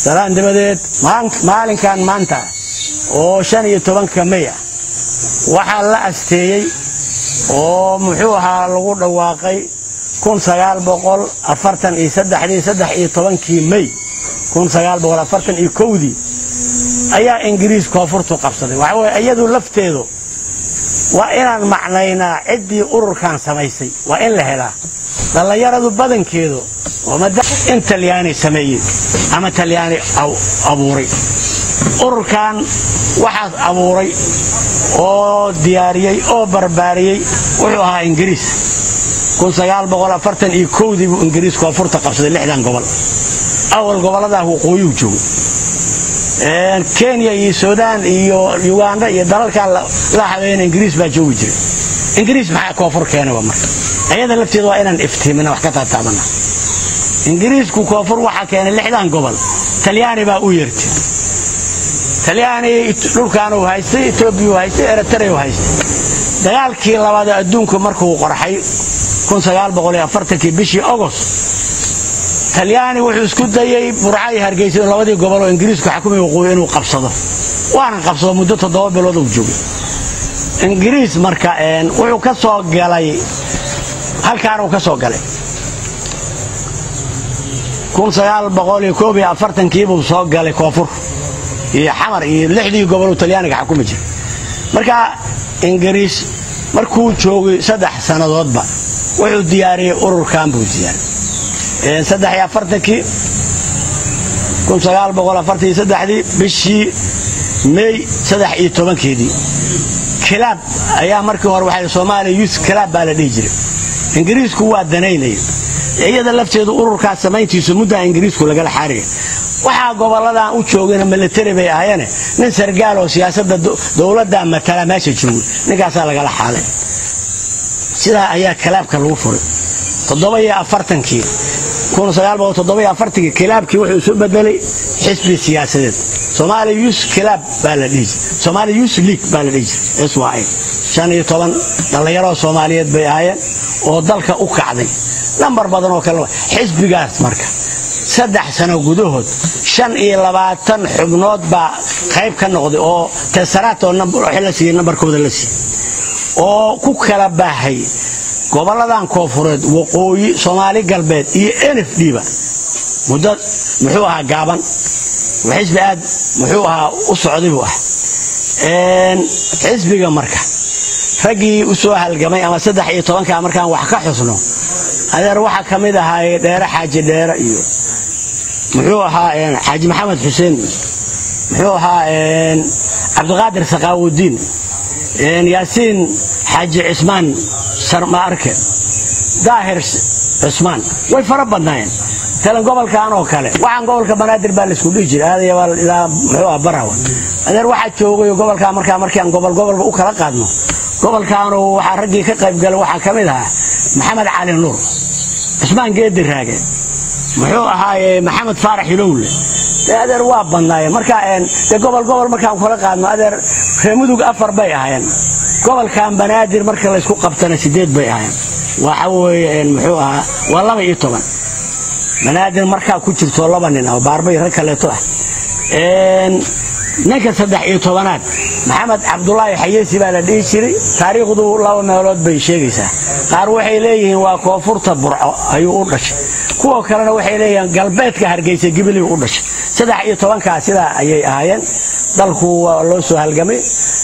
salaan dabadeed maalinkan maanta oo shan iyo tobanka may ah waxaa la asteeyey oo muxuu ahaa lagu dhawaaqay kun sagaal boqol afartan iyo saddexdii saddex iyo tobankii may kun sagaal boqol afartan iyo kowdii ayaa ingiriis koonfurtu qabsaday waxa weye iyadu lafteedu waa inaan macnaynaa ciddii ururkan samaysay waa in la helaa dhallinyaradu badankeedu in talyaani sameeyey ama talyaani abuuray ururkan waxaas abuuray oo diyaariyey oo barbaariyey wuxuu ahaa ingiriis iyo kowdii buu ingiriis koonfurta qabsaday lixdan gobol awal gobolladaa waqooyuu joogay kenya iyo suudaan iyo uganda iyo dalalkaa la habeena ingiriis baa joogi jiray ingiriis maxaa koonfur keenaba marka ayada lafteeda waa inaan iftiimina wax ka taataabana ingiriisku koonfur waxaa keenay lixdan gobol talyaani baa u yeertay talyaani dhulkaanu haystay etoobiyau haystay eritreau haystay dagaalkii labaad adduunku markuu qorxay bishii ogost talyaani wuxuu isku dayey burca iyo hargeysa in labadii gobol oo ingiriisku xakumay waqooyi inuu qabsado waana qabsado muddo toddoba bilood uu joogay ingiriis marka wuxuu ka soo galay halkaanuu ka soo galay kiibuu soo galay koonfur iyo xamar iyo lixdii goboluu talyaaniga xakumi jiray marka ingiriis markuu joogay saddex sannadoodba wuxuu diyaariyey ururkan buu diyaariyey saddex iyo afartankii kun sagaal boqol afartan iyo saddexdii bishii may saddex iyo tobankeedii kilaab ayaa markii hore waxaa soomaaliya yus kilaab baa la dhihi jiray ingiriisku waa danaynaya iyada lafteedu ururkaas samayntiisu muddaa ingiriisku lagala xaariya waxaa goboladan u joogana milatari bay ahayeene nin sargaal oo siyaasadda dowladda matala meesha joogay ninkaasaa lagala xaalay sidaa ayaa kilaabka lagu furay toddoba-iyo afartankii kun sagaal boqol toddoba-iyo afartankii kilaabkii wuxuu isu bedelay xisbi siyaasadeed soomaaliya yus kilaab baa la dhihi jiray soomaaliya yus league baa la dhihi jiray s y shan iyo toban dhallinyaroo soomaaliyeed bay ahaayeen oo dalka u kacday lambar badan oo kale xisbigaas marka saddex sano gudahood shan iyo labaatan xubnood baa qayb ka noqday oo tesaraat oo la siiyey nambarkooda la siiyey oo ku kala baahay gobolladan koonfureed waqooyi soomaali galbeed iyo n f d ba muddo muxuu ahaa gaaban xisbi aad muxuu ahaa u socday buu ah xisbiga marka raggii u soo halgamay ama saddex iyo tobankaa markaan wax ka xusno adeer waxaa ka mid ahaay dheere xaaji dheere iyo muxuu ahaa xaaji maxamed xuseen muxuu ahaa cabdiqaadir sakaawudiin yaasiin xaaji cismaan sarmaarke daahir cismaan way fara badnaayeen talan gobolkan oo kale waxaan gobolka banaadir baa laisku dhihi jiray aadayaa muxuu ah barawa adeer waxaa joogay gobolkaa markaa markaan gobol gobolba u kala qaadno gobolkaanu waxaa raggii ka qayb galay waxaa ka mid ahaa maxamed cali nuur cismaan geedi raage muxuu ahaaye maxamed faarax ilowle dee adeer waa badnaayeen marka dee gobol gobol markaan kala qaadno adeer reemudug afar bay ahaayeen gobolkan banaadir marka laysku qabtana sideed bay ahaayeen waxa weeye muxuu ahaa waa laba iyo toban banaadir markaa ku jirto laba nin ah baarbay rag kaleeto ah ninka saddex iyo tobanaad maxamed cabdulaahi xayeesi baa la dhihi jiray taariikhdu laba meelood bay sheegaysaa qaar waxay leeyihiin waa koonfurta burco ayuu u dhashay kuwa kalena waxay leeyihiin galbeedka hargeysa gibiligu u dhashay saddex iyo tobankaa sidaa ayay ahaayeen dalku waa loo soo halgamay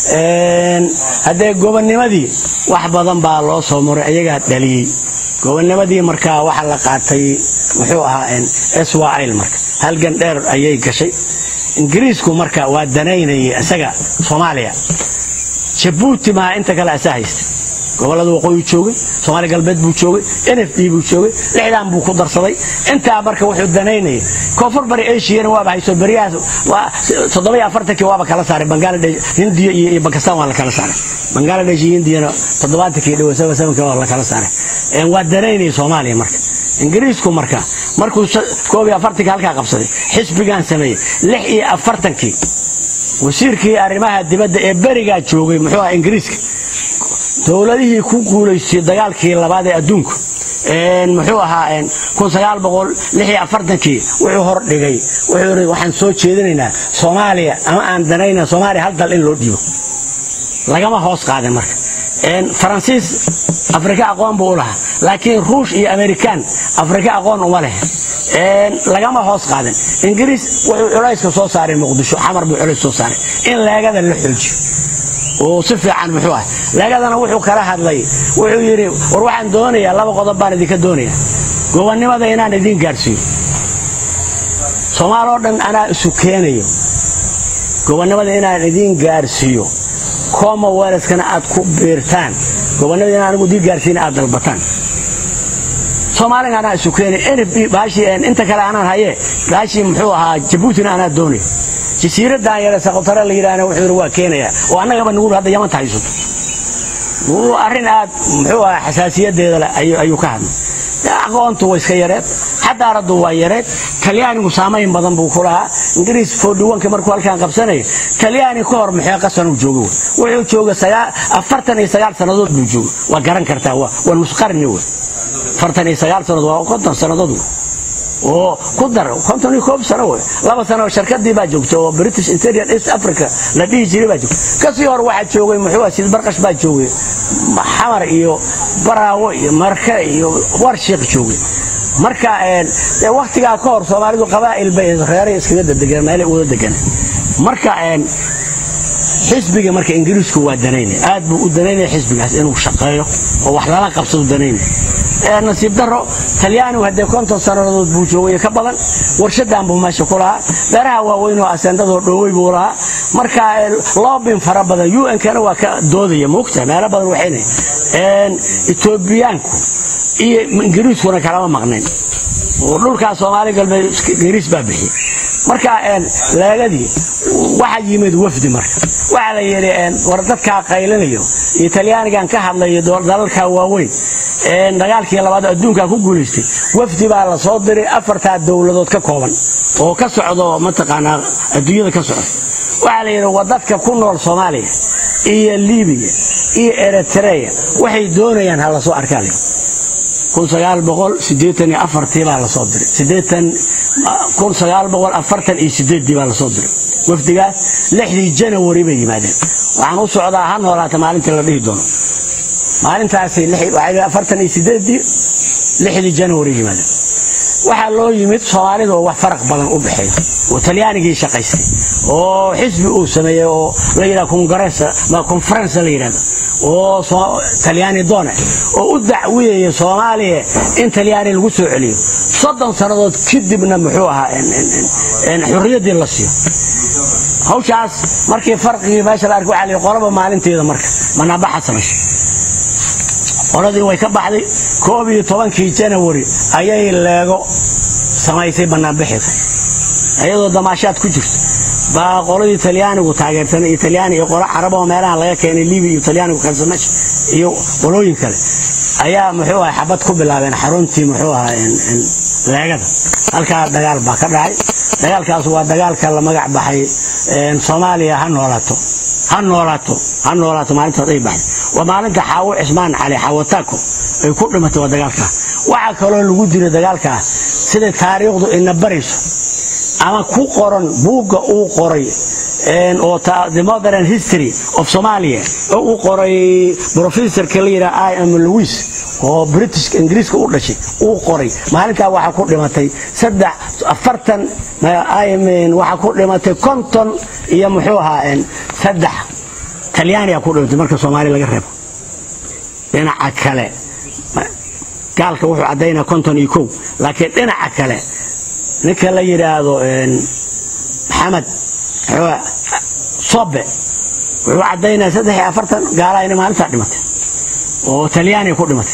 haddee gobonnimadii wax badan baa loo soo maray ayagaa dhaliyey gobonnimadii markaa waxa la qaatay muxuu ahaa swil marka halgan dheer ayay gashay ingiriisku marka waa danaynayay isaga soomaaliya jabuuti maha inta kale asaa haysta gobolada waqooyi joogay soomaali galbeed buu joogay n f d buu joogay lixdan buu ku darsaday intaa marka wuxuu danaynayay koonfur bari ashiyana waaba hayso beriyahaas toddoba afartankii waaba kala saaray bangaladesh hindiya iyo bakistan waa la kala saaray bangaladesh iyo hindiyana toddobaatankii dhow sabasabanka waa la kala saaray waa danaynayay soomaaliya marka ingiriisku marka markuu koob iyo afartankii halkaa qabsaday xisbigan sameeyey lix iyo afartankii wasiirkii arrimaha dibadda ee berigaa joogay muxuu aha ingiriiska dowladihii ku guulaystay dagaalkii labaad ee adduunku muxuu ahaa kii wuxuu hordhigay wuxuu yidhi waxaan soo jeedinaynaa soomaaliya ama aan danayna soomaaliya hal dal in loo dhiibo lagama hoos qaadin marka faransiis afrika aqoon buu u lahaa laakiin ruush iyo amerikaan afrika aqoon uma leh lagama hoos qaadin ingiriis wuxuu culayska soo saaray muqdisho xamar buu culays soo saaray in leegada la xoojiyo oo si fiican muxuu ah leegadana wuxuu kala hadlay wuxuu yidhi war waxaan doonayaa laba qodob baan idinka doonaya gobonnimada inaan idiin gaadhsiiyo soomaal oo dhan anaa isu keenayo gobonnimada inaan idiin gaadhsiiyo commonwealthkana aad ku biirtaan gobonnimada inaan anigu idiin gaadhsiina aad dalbataan soomaalina anaa isu keenay nb baashii inta kale anaan hayee baashii muxuu ahaa jabuutina anaa doonaya jasiiraddan yare saqotare la yidhaahna wuxuu yidhi waa keenaya oo annagaba nugu hadda yamanta haysato arrin aad muxuu ahaa xasaasiyadeeda leh ayuu ka hadlay aqoontu way iska yareed xadaaraddu waa yareed talyaanigu saamayn badan buu ku lahaa ingiriis foodhiwanka markuu halkaan qabsanaya talyaani ka hor maxee qasanuu joogo wuxuu jooga afartan iyo sagaal sannadood buu jooga waa garan kartaa waa nusqarni wey afartan iyo sagaal sannadood waa konton sannadood wey oo ku dar konton iyo koob sano wey laba sano shirkadii baa joogta oo british interior east africa la dhihi jiray baa joogta kasii hor waxaa joogay muxuu ah sid barqash baa joogay xamar iyo baraawo iyo marke iyo warshiiq joogay marka waktigaa ka hor soomaalidu qabaa'il bay reeray iskaga dadegeen meelay wada degan marka xisbiga marka ingiriisku waa danaynaya aad buu u danaynaya xisbigaas inuu shaqeeyo oo wax lala qabsadu danaynaya nasiib daro talyaanigu haddee konton sannadood buu joogay ka badan warshadan buu meesha ku lahaa beeraha waaweyn oo asendadoo dhoowey buu lahaa marka loobin fara badan un-kana waa ka doodaya moogta meelo badan waxayna etoobiyaanku iyo ingiriiskuna kalama maqnayn oo dhulkaa soomaali galbeed ingiriis baa bixiyey marka leegadii waxaa yimid wafdi marka waxaa la yidhi war dadkaa qaylinayo iyo talyaanigan ka hadlayo dalalka waaweyn dagaalkii labaad adduunka ku guulaystay wafdi baa la soo diray afartaa dowladood ka kooban oo ka socdo mataqaanaa adduunyada ka socda waxaa la yidhi waa dadka ku nool soomaaliya iyo libiya iyo eritreya waxay doonayaan ha lasoo arkaa le baa lasoo diray baa lasoo diray wafdigaas lixdii janawari bay yimaadeen waxaan u socdaa ha noolaata maalintii la dhihi doono maalintaasi lixdii janawari yimaadeen waxaa loo yimid soomaalida oo wax faraq badan u dhexeeya oo talyaanigii shaqaystay oo xisbi uu sameeyey oo la yidhaha konferensa la yidhahdo oo talyaani doone oo u dacwiyaya soomaaliya in talyaani lagu soo celiyo soddon sannadood kadibna muxuu ahaa xurriyaddii la siiyo hawshaas markii farqigii meesha la arkay waxaa la yidhi qolaba maalinteeda marka manaabaxa samaysa qoladii way ka baxday koob iyo tobankii janawari ayay leego samaysay banaanbixida iyadoo damaashaad ku jirto baa qoladii talyaanigu taageersanay iyo talyaani iyo qolo carab oo meelaha laga keenay libiya iyo talyaanigu kalsamash iyo qolooyin kale ayaa muxuu ahay xabad ku bilaabeen xaruntii muxuu ahaa leegada halkaa dagaal baa ka dhacay dagaalkaas waa dagaalka la magac baxay soomaaliya ha noolaato ha noolaato ha noolaato maalintaas ay baxday waa maalinta xaawo cismaan cali xaawataako ay ku dhimatay waa dagaalkaa waxaa kaloo lagu diray dagaalkaas sida taariikhdu ina barayso ama ku qoran buugga uu qoray oo the modern history of somalia oo uu qoray professorka la yidhaha i am louis oo british ingiriiska u dhashay uu qoray maalintaa waxaa ku dhimatay saddex afartan waxaa ku dhimatay konton iyo muxuu ahaa saddex talyaaniga ku dhimatay marka soomaaliya laga reebo dhinaca kale gaalka wuxuu caddaynaa konton iyo kow laakiin dhinaca kale ninka la yidhaahdo maxamed sobe wuxuu caddaynaa saddex iyo afartan gaala inay maalintaa dhimatay oo talyaaniga ku dhimatay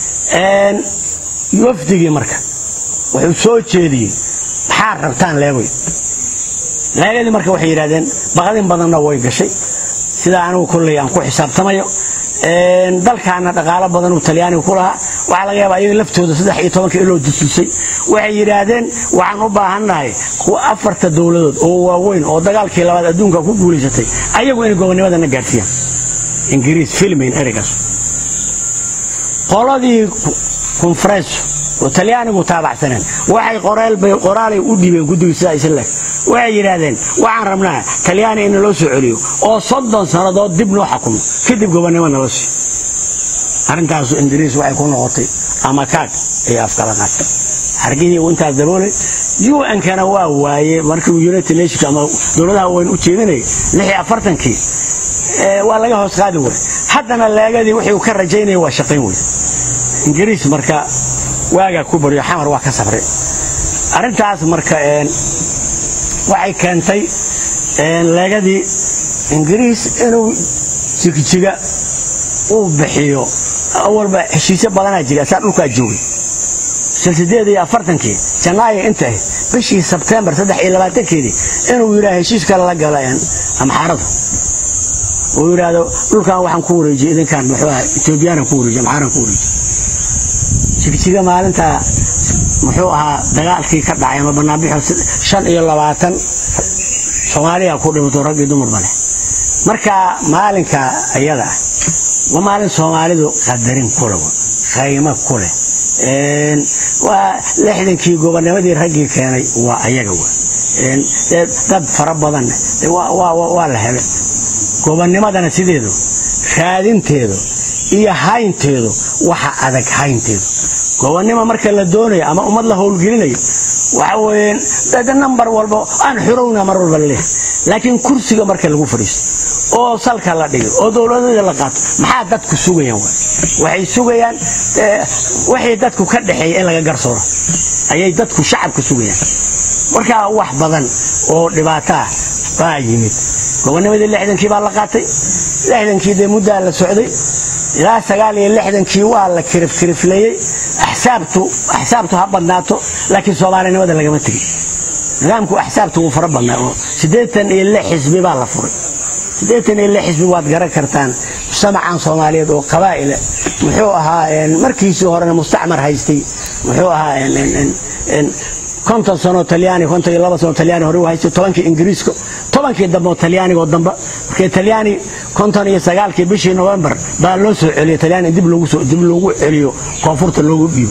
wafdigii marka wuxuu soo jeediyey maxaa rabtaan leegoy leegadii marka waxay yidhahdeen baqdin badanna way gashay sida anigu kolley aan ku xisaabtamayo dalkaana dhaqaalo badan uu talyaaniga ku lahaa waxaa laga yaaba ayaga laftooda saddex iyo tobanka iloo dususay waxay yidhaahdeen waxaan u baahannahay kuwa afarta dowladood oo waaweyn oo dagaalkii labaad adduunka ku guulaysatay ayagu inay gobonnimadana gaadhsiiyaan ingiriis filmayn ereygaas qoladii konfareeso oo talyaanigu taabacsaneen waxay qoraalay u dhibeen guddiga sidaa isle waxay yidhaahdeen waxaan rabnaa talyaani in naloo soo celiyo oo soddon sannadood dib noo xakumo kadib gobonnimo nala siiyo arrintaasu ingiriis waxay ku noqotay ama kaag ay afkala qaatay xargihii uu intaas daboolay un-kana waa waaye markii united nations ama dowladaha wayn u jeedinayay lixii afartankii waa laga hoos qaadi waray haddana leegadii wixii uu ka rajaynaya waa shaqayn wey ingiriis marka waagaa ku baryo xamar waa ka safray arrintaas marka waxay keentay leegadii ingiriis inuu jigjiga uu bixiyo awalba heshiisyo badanaa jira saa dhulkaa joogay silsideed iyo afartankii janaayo inta ahayd bishii sebtembar saddex iyo labaatankeedii inuu yidhaha heshiis kale la gala amxaaradu uu yidhaahdo dhulkan waxaan ku wareejiyey idinkaan muxuu aha etoobiyaanan ku wareejiy amxaaran ku wareejiy jigjiga maalintaa muxuu ahaa dagaalkii ka dhacay ama banaanbixo shan iyo labaatan soomaaliya ku dhimato rag iyo dumarba leh marka maalinka ayada ah waa maalin soomaalidu qadarin ku leh qaymo ku leh waa lixdankii gobonnimadii raggii keenay waa ayaga w dad fara badan waa la helay gobonnimadana sideedu raadinteedu iyo haynteedu waxa adag haynteedu gobonnimo marka la doonayo ama ummad la howlgelinayo waxa weeyaan dad nambar walba aan xurowna mar walba leh laakiin kursiga marka lagu fadhiisto oo salka la dhigo oo dowladada la qaato maxaa dadku sugayaan waxay sugayaan wixii dadku ka dhaxeeya in laga garsooro ayay dadku shacabka sugayaan marka wax badan oo dhibaataa baa yimid gobonnimadii lixdankii baa la qaatay lixdankii dee muddaa la socday ilaa sagaal iyo lixdankii waa la kirifkirifleeyey axsaabtu axsaabtu ha badnaato laakiin soomaalinimada lagama tegin nidaamku axsaabtu wuu fara badnaa oo siddeetan iyo lix xisbi baa la furay siddeetan iyo lix xisbi waad garan kartaan mujtamacan soomaaliyeed oo qabaa'ila muxuu ahaa markiisii horena mustacmar haystay muxuu ahaa konton sano talyaani konton iyo laba sano talyaani hore u haystay tobankii ingiriiska tobankii dambe oo talyaanigoo dambe markii talyaani konton iyo sagaalkii bishii novembar baa loo soo celiyey talyaani dib loogu soo dib loogu celiyo koonfurta loogu dhiibo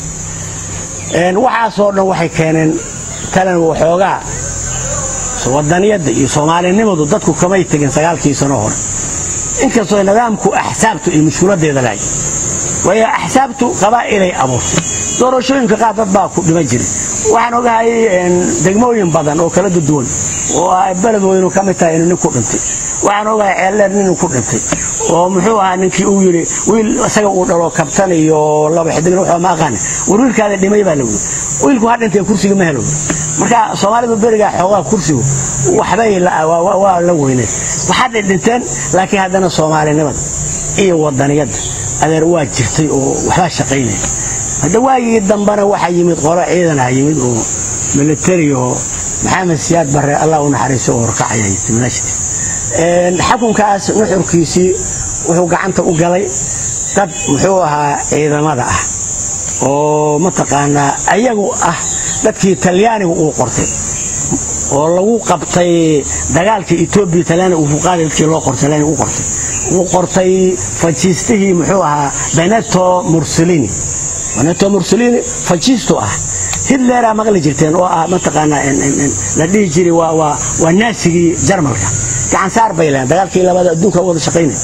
waxaasoo dhan waxay keeneen talan waxoogaa wadaniyadda iyo soomaalinimadu dadku kamay tegin sagaalkii sano hore inkastoo nidaamku axsaabtu iyo mushkuladeeda lahay waayo axsaabtu qabaa'ilay abuurtay doorashooyinka qaar dad baa ku dhima jiray waxaan ogahay degmooyin badan oo kala duduwan oo ay beled weynu ka mid tahay inuu nin ku dhintay waxaan ogahay ceeldheer ninuu ku dhintay oo muxuu ahaa ninkii uu yidhi wiil isaga uu dhalo kabtan iyo laba xidigna wuxuu ma aqaana war wiilkaada dhimay baa la wuri wiilku ha dhintay kursiga ma helo marka soomaalidu berigaa xoogaa kursigu waxbay waa la weyneed waxaad dhinteen laakiin haddana soomaalinimada iyo wadaniyadda adeer waa jirtay oo waxbaa shaqaynaya hadda waagii dambena waxaa yimid qolo ciidana yimid oo militari oo maxamed siyaad barre allah u naxariiso oo horkacaya timnashti xakunkaas nuxurkiisii wuxuu gacanta u galay dad muxuu ahaa ciidamada ah oo mataqaanaa ayagu ah dadkii talyaanigu uu qortay oo lagu qabtay dagaalkii etoobiya talyaaniga uu fuqaadi dadkii loo qortay talyaaniga u qortay uu qortay fajiistihii muxuu ahaa beneto mursolini beneto mursolini fajiisto ah hitleraa maqli jirteen oo ah mataqaanaa la dhihi jiray waa naasigii jarmalka gacansaar bay lehan dagaalkii labada adduunka wada shaqaynay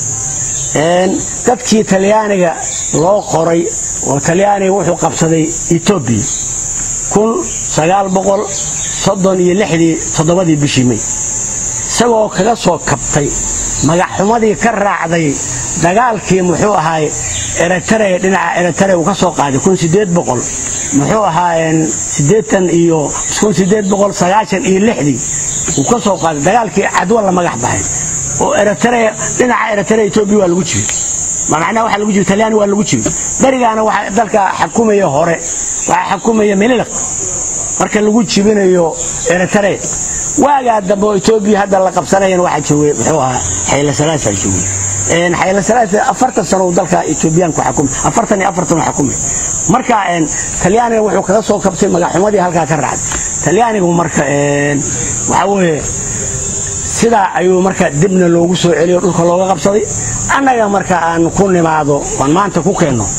dadkii talyaaniga loo qoray oo talyaaniga wuxuu qabsaday etoobiya kun sagaal boqol soddon iyo lixdii toddobadii bishii may isagoo kaga soo kabtay magaxxumadii ka raacday dagaalkii muxuu ahaay eritrea dhinaca eritrea uu ka soo qaaday kun sideed boqol muxuu ahaa siddeetan iyo kun sideed boqol sagaashan iyo lixdii uu ka soo qaaday dagaalkii cadwa la magax baxay oo eritrea dhinaca eritrea etoobiya waa lagu jibi macnaha waxa lagu jibi talyaani waa lagu jibi berigaana waxa dalka xakumaya hore waxaa xakumaya mililiq marka lagu jibinayo eritrea waagaa dambe oo etoobiya hadda la qabsanayan waxaa joogay muxuu ahaa xayla salaasaa joogay xayla salaasa afartan sano uu dalka etoobiyaanku xakumay afartan iyo afartan uu xakumay marka talyaaniga wuxuu kaga soo kabtay magaxumadii halkaa ka raacday talyaanigu marka waxaa weeye sidaa ayuu marka dibna loogu soo celiyo dhulka looga qabsaday annaga marka aan ku nimaado aan maanta ku keenno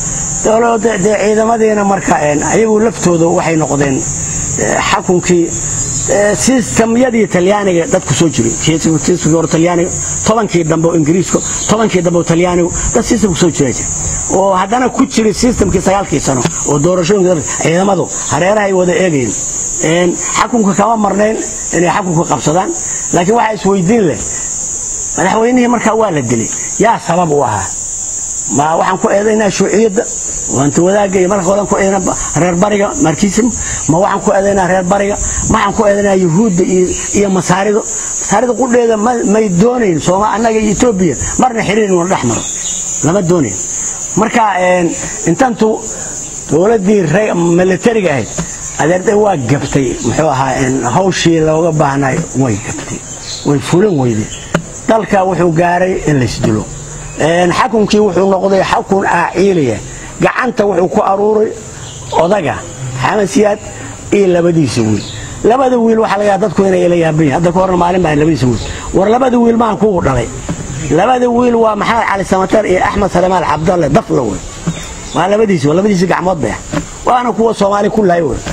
dowladda dee ciidamadiina marka ayagu laftooda waxay noqdeen xakunkii sistamyadii talyaaniga dadku soo jiray hore talyaaniga tobankii dambe oo ingiriisku tobankii dambe oo talyaanigu dad sistamku soo jira jira oo haddana ku jiray sistamkii sagaalkii sano oo doorashooyinka ciidamadu hareerahay wada eegayeen xakunka kama marnayn inay xakunka qabsadaan laakiin waxaa isweydiin leh madaxweynihii markaa waa la dilay yaa sabab u ahaa ma waxaan ku eedaynaa shuuciyadda waanta wadaagga iyo marka horan ku eedaynaa reer bariga markiism ma waxaan ku eedaynaa reer bariga ma waxaan ku eedaynaa yuhuudda iyo masaarido masaarida qudheeda may doonayn sooma annaga iyo etoobiya marna xiriir wana dhex maro lama doonayn marka intantu dowladdii militariga ahayd adeerde waa gabtay muxuu ahaa hawshii looga baahnay way gabtay way fulan weyde dalka wuxuu gaaray in laysdilo xakunkii wuxuu noqday xakun aaciiliya gacanta wuxuu ku aruuray odaga maxamed siyaad iyo labadiisa wiil labada wiil waxaa laga dadku inay ila yaaban yahay hadda ka horna maalin baa labadiisa wiil war labada wiil maan kugu dhalay labada wiil waa maxamed cali samatar iyo axmed salamaal cabdalle dafla wey waa labadiisi waa labadiisi gacmood bay ah waana kuwa soomaali ku lahay wey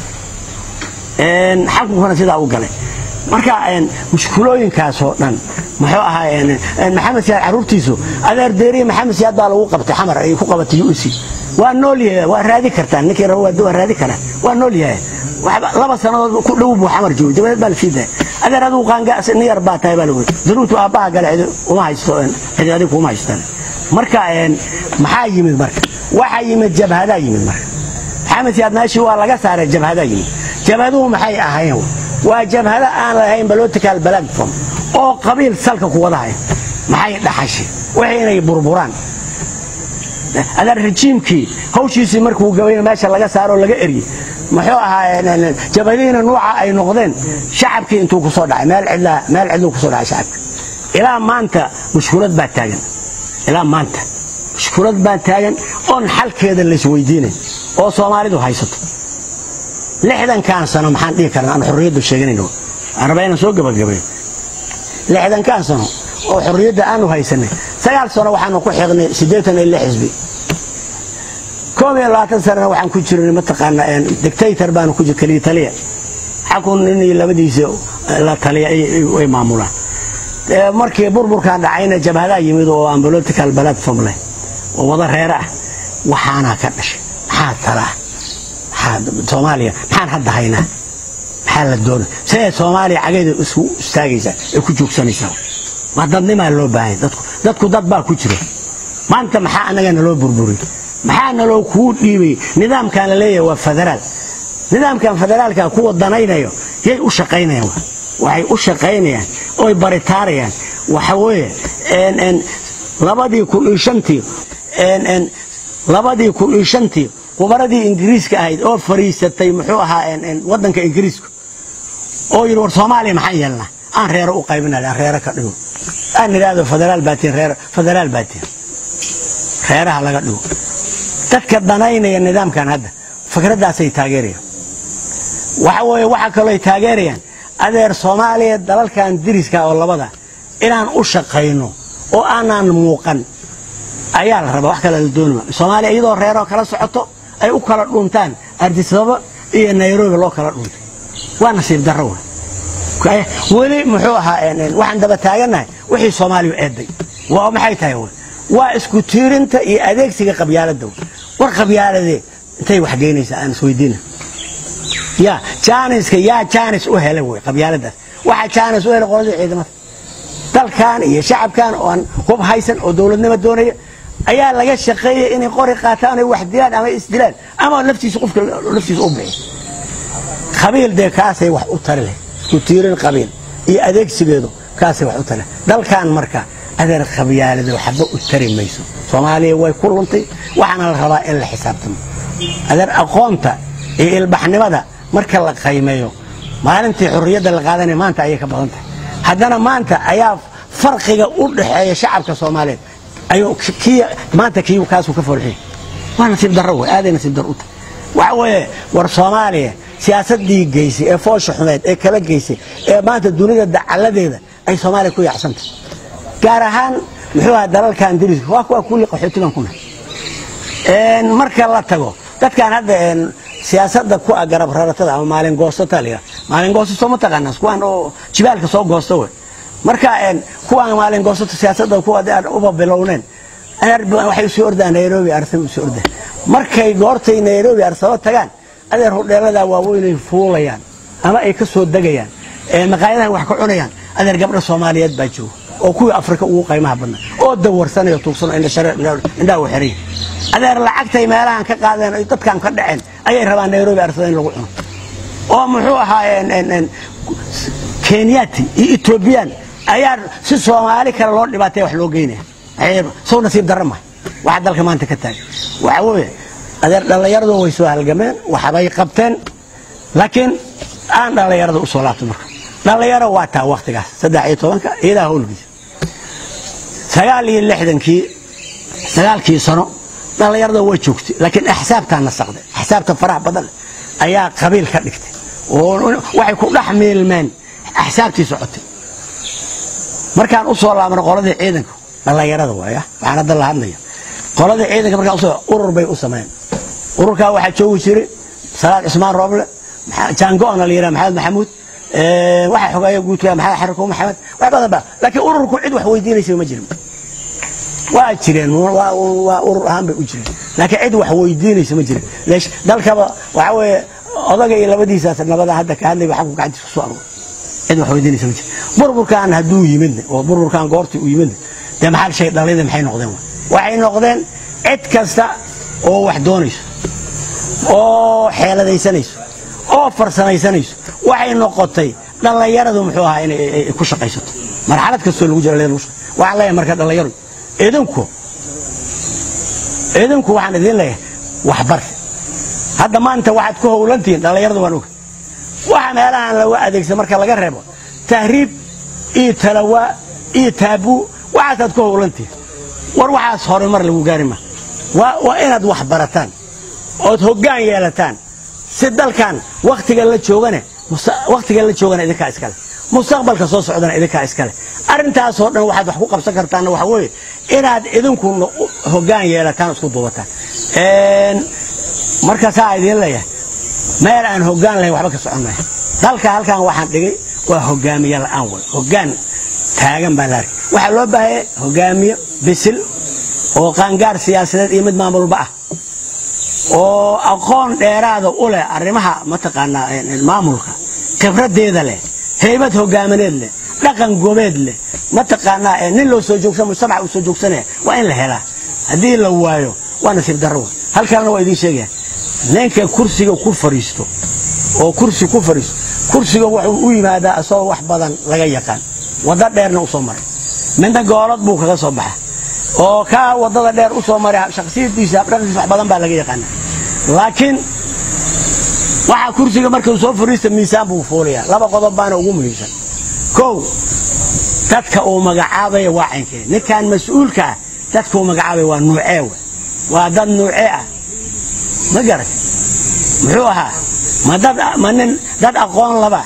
xakunkuna sidaa u galay marka mushkulooyinkaasoo dhan muxuu ahaa maxamed siyaad caruurtiisu adeer deeriye maxamed siyaad baa lagu qabtay xamar ay ku qabatay uc waa nool yahay waa raadi kartaan ninkii rabo waa raadi karaa waa nool yahay laba sannadood ku dhow buu xamar joogay dabadeed baa la sii daaya adeer adigu qaangaas nin yar baa tahay baa lagu daruurtu aabbaha gale cidi uma haysto cidi adigu kuma haystaan marka maxaa yimid marka waxaa yimid jabhadaa yimid marka maxamed siyaad meeshii waa laga saaray jabhadaa yimid jabhaduhu maxay ahaayeen waa jabhado aan lahayn political platform oo qabiil salka ku wadahay maxay dhaxashay waxay inay burburaan adeer rajiimkii hawshiisii markuu gabayna meesha laga saaro laga eryey muxuu ahaa jabhadihiina nuuca ay noqdeen shacabkii intuu kusoo dhacay meel cidlaa meel cidluu kusoo dhacay shacabka ilaa maanta mushkulad baa taagan ilaa maanta mushkulad baa taagan oon xalkeeda laysweydiinay oo soomaalidu haysato lixdankan sano maxaan dhihi karnaa aan xorriyaddu sheeganayno aan rabaa inaan soo gabagabayo lixdankan sano oo xorriyadda aanu haysanay sagaal sano waxaanu ku xiqnay siddeetan iyo lix xisbi koob iyo labaatan sanana waxaan ku jirnay mataqaana dictator baanu ku jir kaliya taliya xakun nin iyo labadiisa la taliya ay maamulaan markii burburkan dhacayna jabhadaa yimid oo aan political platform leh oo wada reere ah waxaanaa ka dhashay maxaa tala ah soomaaliya maxaan hadda haynaa maxaa la doona siday soomaaliya cageeda isku istaagaysaa ay ku joogsanaysaa waa dadnimaa loo baahanya dadku dadku dad baa ku jira maanta maxaa annaga naloo burburiy maxaa naloo kuu dhiibay nidaamkan la leeyahay waa federaal nidaamkan federaalka kuwa danaynayo yay u shaqaynayaan waxay u shaqaynayaan oy baritaarayaan waxa weeye labadii kun iyo shantii labadii kun iyo shantii qubaradii ingiriiska ahayd oo fariisatay muxuu ahaa wadanka ingiriiska oo yidhi war soomaaliya maxaan yeelnaa aan reero u qaybinal aan reero ka dhigo aan idhaahdo federaal baatiin reer federaal baatiin reeraha laga dhigo dadka danaynaya nidaamkan hadda fikraddaasay taageerayaan waxa weeye waxa kaloo ay taageerayaan adeer soomaaliya dalalkan diriska oo labada inaan u shaqayno oo aanaan muuqan ayaa la rabaa wax kale la doonima soomaaliya iyadoo reeroo kala socoto ay u kala dhuntaan ardisababa iyo nairobi loo kala dhuntay waa nasiib darro wey weli muxuu ahaa waxaan daba taagannahay wixii soomaaliya eeday waa maxay tahay wey waa isku tiirinta iyo adeegsiga qabyaaladda wey war qabyaaladee intay wax geynaysaa aan isweydiina ya jaaniska yaa jaanis u helay wey qabyaaladaas waxaa jaanis u helay qoladii ciidamada dalkan iyo shacabkan oo aan hub haysan oo dowladnimo doonaya ayaa laga shaqeeyay inay qori qaataan ay wax dilaan ama isdilaan ama naftiisa qofka naftiisa u bixiy qabiil dee kaasay wax u tari leh isku tiirin qabiil iyo adeegsigeedu kaasay wax u tari leh dalkan marka adeer qabyaalada waxba u tari mayso soomaaliya way ku luntay waxaana la rabaa in la xisaabtamo adeer aqoonta iyo ilbaxnimada marka la qaymeeyo maalintii xorriyadda la qaadanaya maanta ayay ka badan tahay haddana maanta ayaa farqiga u dhaxeeya shacabka soomaaliyeed ayuu kii maanta kii kaasuu ka foolxiy waa nasiib darro wey aaday nasiib darro u tahay waxa weeye war soomaaliya siyaasaddii geysay ee foosha xumeed ee kala geysay ee maanta dunida dacaladeeda ay soomaaliya ku yaacsantay gaar ahaan muxuu ahaa dalalkan diriska waa kuwa kulli qaxootigan ku nahay marka la tago dadkan hadda siyaasada ku ah garab raratada ama maalin goosata la maalin goosato ma taqaanaa kuwaan oo jibaalka soo goosta wey marka kuwaan maalin goosato siyaasada kuwa uba bilowneen waxay usoo ordaan nairobi arsaba usoo ordaan markay goortay nairobi arsaba tagaan adeer hudheelada waaweynay fuulayaan ama ay ka soo degayaan maqaayadahan wax ka cunayaan adeer gabdha soomaaliyeed baa jooga oo kuwii afrika ugu qaymaha badnaa oo dawarsanayo tuugsano indhaha u xiran adeer lacagtay meelahan ka qaadeen ay dadkan ka dhaceen ayay rabaan nairobi arsada in lagu cuno oo muxuu ahaa kenyati iyo etoobiyaan ayaa si soomaali kale loo dhibaataya wax loo geynaya sow nasiib darra mahay waxa dalka maanta ka taagan waxa weeye adeer dhallinyaradu way soo halgameen waxbay qabteen laakiin aan dhallinyarada u soo laabto marka dhallinyaro waa taa waktigaas saddex iyo tobanka iyadaa howlgiisa sagaal iyo lixdankii sagaalkii sano dhallinyarada way joogtay laakiin axsaabtaa nasaqday axsaabta faraha badan ayaa qabiil ka dhigtay oo waxay ku dhex miilmeen axsaabtii socotay markaan u soo laabno qoladii ciidanka dhallinyarada waaya waxaan hadda la hadlaya qoladii ciidanka markaan usoo urur bay u sameeyeen ururkaa waxaa joogi jiray salaad cusmaan rooble jaango-na la yidhaha maxamed maxamuud waxaa xogeeya guudka maxamed xariko maxamed wax badan ba laakiin ururku cid wax weydiinaysa ma jirin waa jireen waa urur ahaan bay u jireen laakiin cid wax weydiinaysa ma jirin leesh dalkaba waxa weeye odaga iyo labadiisaas nabada hadda ka hadlayba xagku gacantiisa kusoo aruur cid wax weydiinaysa ma jirin burburkan hadduu yimidne oo burburkan goortii uu yimidne dee maxaa shay dhalida maxay noqdeen waxay noqdeen cid kasta oo wax doonayso oo xeeladaysanayso oo farsamaysanayso waxay noqotay dhallinyaradu muxuu ahaa inay ku shaqaysato marxalad kastoo lagu jira waxaan leeyahay marka dhallinyaradu idinku idinku waxaan idin leeyahay waxbar hadda maanta waxaad ku howlantihiin dhallinyaradu waan oga waxa meelahan lagu adeegsa marka laga reebo tahriib iyo talawaa iyo taabuu waxaasaad ku howlantihiin war waxaas horumar lagu gaari ma waa inaad wax barataan ood hoggaan yeelataan si dalkan waktiga la joogane waktiga la joogana idinkaa iskale mustaqbalka soo socdana idinkaa iskale arrintaasoo dhan waxaad wax ku qabsan kartaanna waxa weeye inaad idinku hoggaan yeelataan isku duubataan marka saa idiin leeyahay meel aan hoggaan lahayn waxba ka socon maya dalka halkan waxaan dhigay waa hogaamiye la'aan way hoggaan taagan baa la arkay waxaa loo baahaya hogaamiye bisil oo qaangaar siyaasadeed iyo mid maamulba ah oo aqoon dheeraada u leh arrimaha mataqaanaa maamulka khibradeeda leh heybad hogaamineed leh dhaqan gobeed leh mataqaanaa nin loo soo joogsan mujtamaca uu soo joogsanaya waa in la helaa haddii la waayo waa nasiib darro halkaana waa idiin sheegaya ninka kursiga ku fariisto oo kursi ku fariisto kursiga wuxuu u yimaadaa isagoo wax badan laga yaqaan waddo dheerna u soo maray midna goolad buu kaga soo baxa oo kaa wadada dheer u soo maray shaksiyadiisa habdhaqankiisa wax badan baa laga yaqaana laakiin waxaa kursiga markuu soo fariista miisaan buu fuulayaa laba qodob baana ugu muhiimsan kow dadka uu magacaabaya waa caynkee ninkan mas-uulka ah dadka uu magacaabaya waa nuucee we waa dad nuucee ah ma garat muxuu ahaa ma dad ma nin dad aqoon laba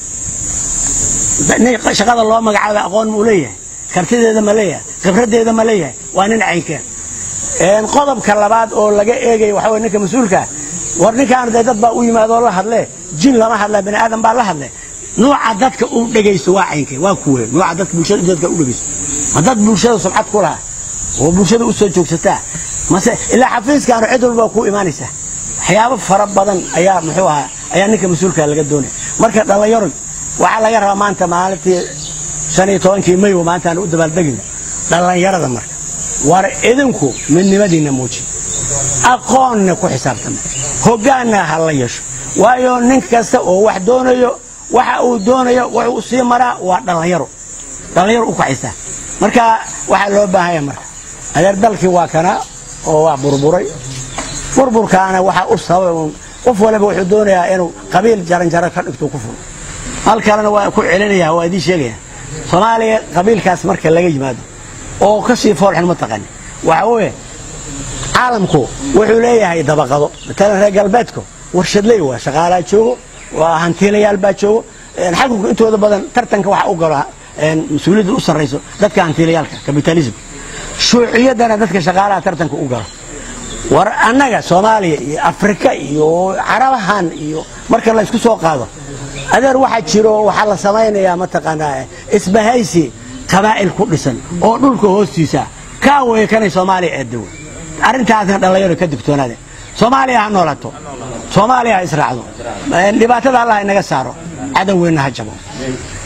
nin shaqada loo magacaabay aqoon muu leeyahay kartideeda ma leeyahay khibradeeda ma leeyahay waa nin caynkeen qodobka labaad oo laga eegaya waxa wey ninka mas-uulkaa war ninkaan dee dad baa u yimaadoo la hadlee jin lama hadla bani aadam baa la hadle nuuca dadka u dhegaysto waa caynkeen waa kuwe nuuca dadka bulshada dadka u dhegaysto ma dad bulshada sumcad ku laha oo bulshada u soo joogsataa mase ilaa xafiiskaanu cid walba ku imaanaysaa waxyaabo fara badan ayaa muxuu ahaa ayaa ninka mas-uulka laga doonaya marka dhallinyaro waxaa laga rabaa maanta maalintii shan iyo tobankii mayo maantaan u dabaaldegina dhallinyarada marka war idinku midnimadiinna muuji aqoonna ku xisaabtama hoggaanna ha la yeesho waayo nin kasta oo wax doonayo waxa uu doonayo wuxuu sii maraa waa dhallinyaro dhallinyaro u kacaysaa marka waxaa loo baahanya marka adeer dalkii waa kana oo waa burburay burburkaana waxaa u sababa qof waliba wuxuu doonayaa inuu qabiil jaranjaro ka dhigto ku furo hal kalena waa ku celinaya waa idiin sheegaya soomaaliya qabiilkaas marka laga yimaado oo kasii foolxun ma taqani waxa weeye caalamku wuxuu leeyahay dabaqado matalan reer galbeedku warshadley waa shaqaalaa joogo waa hantiilayaal baa joogo xakunka intooda badan tartanka waxa u galo mas-uuliyadda u sarrayso dadka hantiilayaalka kapitalism shuuciyaddana dadka shaqaalaha tartanka u galo war annaga soomaaliya iyo afrika iyo carabahan iyo marka la isku soo qaado adeer waxaa jiro waxaa la samaynayaa mataqaanaa isbahaysi qabaa'il ku dhisan oo dhulka hoostiisa kaa weeye kanay soomaaliya eedawe arrintaasna dhallinyaro ka digtoonaade soomaaliya ha noolato soomaaliya ha israacdo dhibaatada allah inaga saaro cadowgeenna ha jabo